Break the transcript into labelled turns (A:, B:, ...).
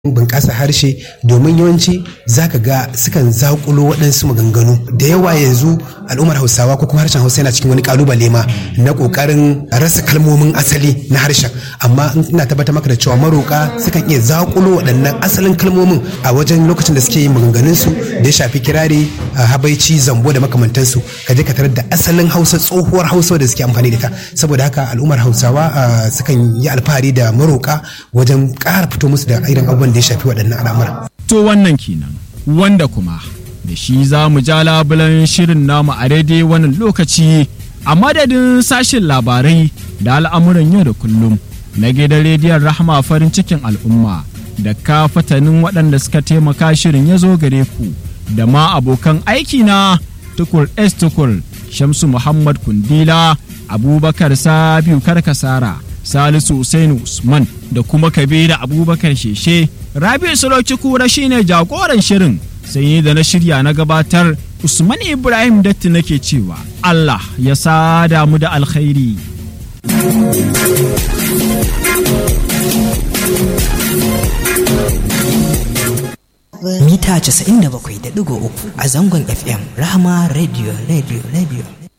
A: bunƙasa harshe domin yawanci zaka ga sukan zaƙulo waɗansu maganganu da yawa yanzu al'ummar hausawa ko kuma harshen hausa yana cikin wani kalubale ma na ƙoƙarin rasa kalmomin asali na harshen amma ina tabbatar maka da cewa maroƙa sukan iya zaƙulo waɗannan asalin kalmomin a wajen lokacin da suke yin maganganunsu da ya shafi kirari habaici zambo da makamantansu ka je ka tarar da asalin hausa tsohuwar hausa da suke amfani da ta saboda haka al'ummar hausawa sukan yi alfahari da maroƙa wajen ƙara fito musu da irin abubuwan da ya shafi waɗannan al'amura.
B: To wannan kenan wanda kuma da shi za mu ja labulan shirin namu a daidai wannan lokaci a madadin sashen labarai da al'amuran yau da kullum na gidan rediyon rahama farin cikin al'umma da ka fatanin waɗanda suka taimaka shirin ya zo gare ku da ma abokan aiki na tukur s tukur shamsu muhammad kundila abubakar sabiu karkasara salisu Usainu usman da kuma kabiru abubakar sheshe rabi'u sulauci kura shine jagoran shirin sai yi da na shirya na gabatar usman ibrahim datti nake cewa allah ya sada mu da alkhairi
C: mita 97.3 a zangon fm rahama radio radio radio